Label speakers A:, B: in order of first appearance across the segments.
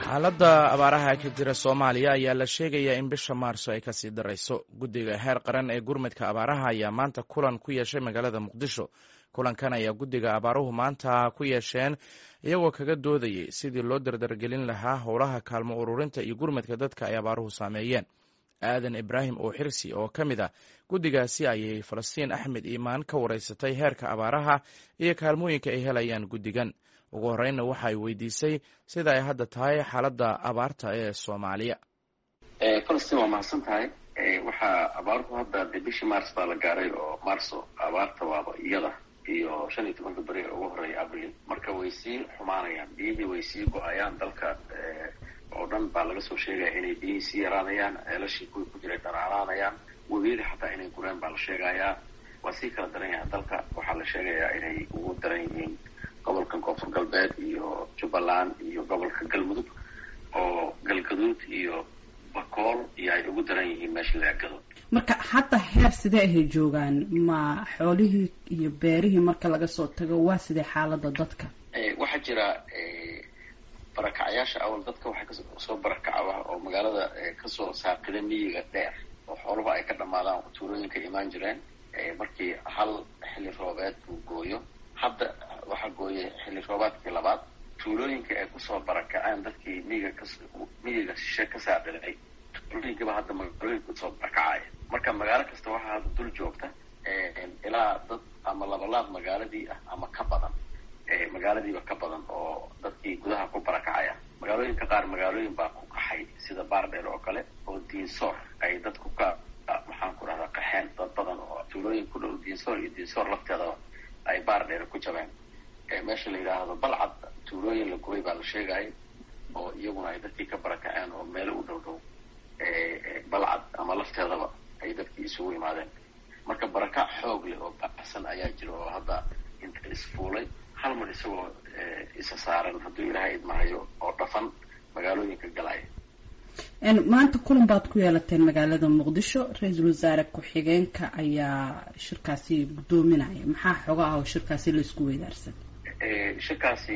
A: xaaladda abaaraha ka jira soomaaliya ayaa la sheegayaa in bisha maarso ay kasii darayso guddiga heer qaran ee gurmadka abaaraha ayaa maanta kulan ku yeeshay magaalada muqdisho kulankan ayaa guddiga abaaruhu maanta ku yeesheen iyagoo kaga doodayay sidii loo dardargelin lahaa howlaha kaalmo ururinta iyo gurmadka dadka ay abaaruhu saameeyeen aadan ibraahim oo xirsi oo ka mid ah guddigaasi ayay falastiin axmed iimaan ka wareysatay heerka abaaraha iyo kaalmooyinka ay helayaan guddigan ugu horreynna waxa ay weydiisay sida ay hadda tahay xaaladda abaarta ee soomaaliya
B: falastiin waa mahadsan tahay waxaa abaaruhu hadda de bishii mars baa la gaaray oo marso abaarta waaba iyada iyo shan iyo tobanka beri ee ugu horreeya abril marka way sii xumaanayaan biyihii way sii go-ayaan dalka oo dhan baa laga soo sheegaya inay biyihii sii yaraanayaan ceelashii kuwii ku jiray dharaaraanayaan webiyadii xataa inay gureen baa la sheegayaa waa sii kala daran yahay dalka waxaa la sheegayaa inay ugu daran yihiin gobolka koonfur galbeed iyo jubbaland iyo gobolka galmudug oo galgaduud iyo bakool iyo ay ugu daran yihiin meesha laagado
C: marka hadda heer sidee ahay joogaan ma xoolihii iyo beerihii marka laga soo tago waa sidee xaalada dadka
B: waxaa jira barakacyaasha awal dadka waxay kasoo barakaca oo magaalada kasoo saaqida miyiga dheer oo xooluhu ay ka dhamaadaan tuulooyinka imaan jireen markii hal xilli roobeed uu gooyo hadda waxaa gooyay xilli roobaadkii labaad tuulooyinka ay kusoo barakaceen dadkii miyiga ka miyiga shishe ka saaqiday tuulooyinkiiba hadda magaalooyinka kusoo barakacaya marka magaalo kasta waxaa hadda dul joogta ilaa dad ama labalaab magaaladii ah ama ka badan magaaladiiba ka badan oo dadkii gudaha ku barakacaya magaalooyinka qaar magaalooyin baa ku qaxay sida baardheer oo kale oo diinsoor ay dadku ka maxaan ku rahdaa qaxeen dad badan oo tuulooyin ku dhow diinsoor iyo diinsoor lafteedaba ay baardheer ku jabeen meesha la yidhaahdo balcad tuulooyin la gubay baa la sheegayay oo iyaguna ay dadkii ka barakaceen oo meelo u dhow dhow balcad ama lafteedaba ay dadkii isugu yimaadeen marka barakac xoog leh oo baxsan ayaa jira oo hadda inta isfuulay hal mar isagoo isa saaran hadduu ilaahay idmahayo oo dhafan magaalooyinka galaya
C: maanta kulan baad ku yeelateen magaalada muqdisho ra-iisul wasaare ku-xigeenka ayaa shirkaasi guddoominaya maxaa xoga ah oo shirkaasi laisku weydaarsan
B: shirkaasi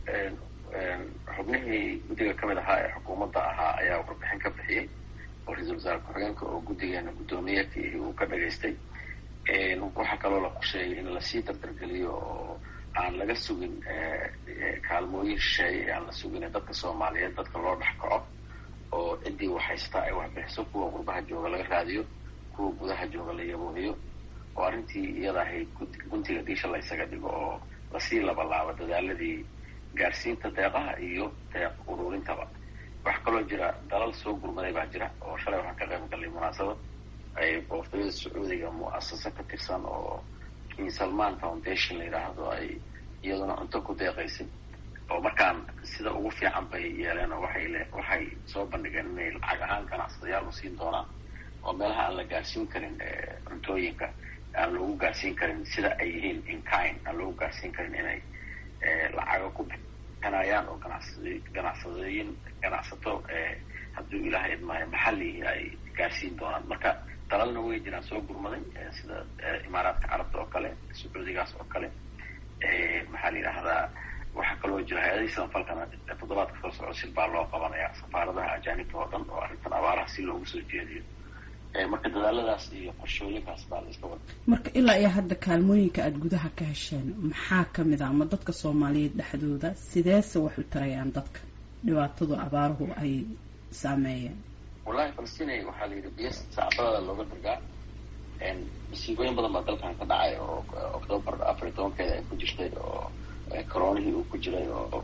B: xubnihii guddiga kamid ahaa ee xukuumadda ahaa ayaa warbixin ka bixiyey oo ra-iisul wasaare ku-xigeenka oo guddigeena guddoomiyeedkii uu ka dhagaystay waxaa kaloo la qorsheeyay in lasii dardargeliyo oo aan laga sugin kaalmooyin shisheeye aan la sugin dadka soomaaliyeed dadka loo dhex kaco oo ciddii waxhaystaa ay waxbixiso kuwa qurbaha jooga laga raadiyo kuwa gudaha jooga la yaboohiyo oo arrintii iyada ahayd guntiga diisha la ysaga dhigo oo lasii labalaabo dadaaladii gaarsiinta deeqaha iyo deeq ururintaba waxaa kaloo jira dalal soo gurmaday baa jira oo shalay waxaan ka qayb gallay munaasabad ay boqortooyada sacuudiga mu'asasa ka tirsan oo king salman foundation la yidhaahdo ay iyaduna cunto ku deeqaysay oo markaan sida ugu fiican bay yeeleen oo waxay le waxay soo bandhigeen inay lacag ahaan ganacsadayaal u siin doonaan oo meelaha aan la gaarsiin karin cuntooyinka aan loogu gaarsiin karin sida ay yihiin inkind aan loogu gaarsiin karin inay lacaga ku bixinayaan oo ganacsad ganacsadooyin ganacsato hadduu ilaahay idmaayo maxalli ay gaarsiin doonaan marka dalalna way jiraan soo gurmaday sida imaaraadka carabta oo kale sacuudigaas oo kale maxaa la yidhaahdaa waxaa kaloo jira hay-adihii sanfalkana toddobaadka soo soco sil baa loo qabanaya safaaradaha ajaanibta oo dhan oo arrintan abaaraha si loogu soo jeediyo marka dadaaladaas iyo qorshooyinkaas baa la iska wada
C: marka ilaa iyo hadda kaalmooyinka aada gudaha ka hesheen maxaa kamid a ama dadka soomaaliyeed dhexdooda sideese wax u tarayaan dadka dhibaatadu abaaruhu ay saameeyeen
B: wallahi falastinay waxaa la yidhi biyo sacbadada looga dirgaa masiibooyin badan baa dalkan ka dhacay oo octoobar afar iyo tobankeeda ay ku jirtay oo coronihii uu ku jiray oo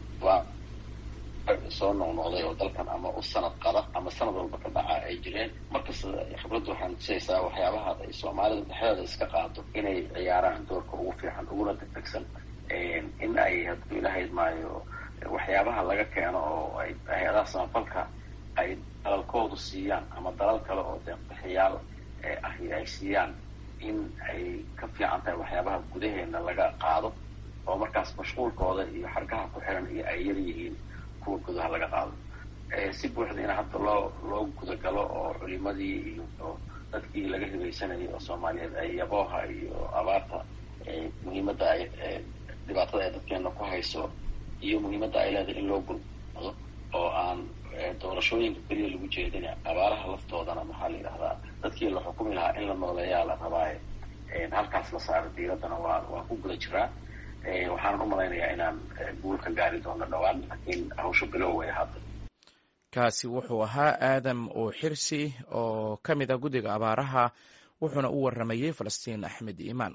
B: soo noqnoqday oo dalkan ama u sanad qada ama sanad walba ka dhaca ay jireen markasta khibraddu waxaan tusaysaa waxyaabaha ay soomaalida dhexdeeda iska qaado inay ciyaaraan doorka ugu fiican uguna degdegsan in ay hadduu ilaahay idmaayo waxyaabaha laga keeno oo ay hay-adaha samafalka ay dalalkoodu siiyaan ama dalal kale oo deeqbixiyaal ahi ay siiyaan in ay ka fiican tahay waxyaabaha gudaheena laga qaado oo markaas mashquulkooda iyo xargaha ku xiran iyo ay yar yihiin kuwa gudaha laga qaado si buuxda in hadda loo loo gudagalo oo culimadii iyo dadkii laga hibaysanayay oo soomaaliyeed ay yabooha iyo abaarta muhiimadda ay dhibaatada ay dadkeena ku hayso iyo muhiimadda ay leedahay in loo gurmado oo aan doorashooyinka keliya lagu jeedina abaaraha laftoodana maxaa la yidhahdaa dadkii la xukumi lahaa in la nooleeyaa la rabaaye halkaas la saaro diiraddana waa waa ku guda jiraa waxaanan u malaynayaa inaan guul ka gaari doono dhowaan laakiin hawsha bilow way hadda
A: kaasi wuxuu ahaa aadam oo xirsi oo ka mid ah guddiga abaaraha wuxuuna u waramayey falastiin axmed iimaan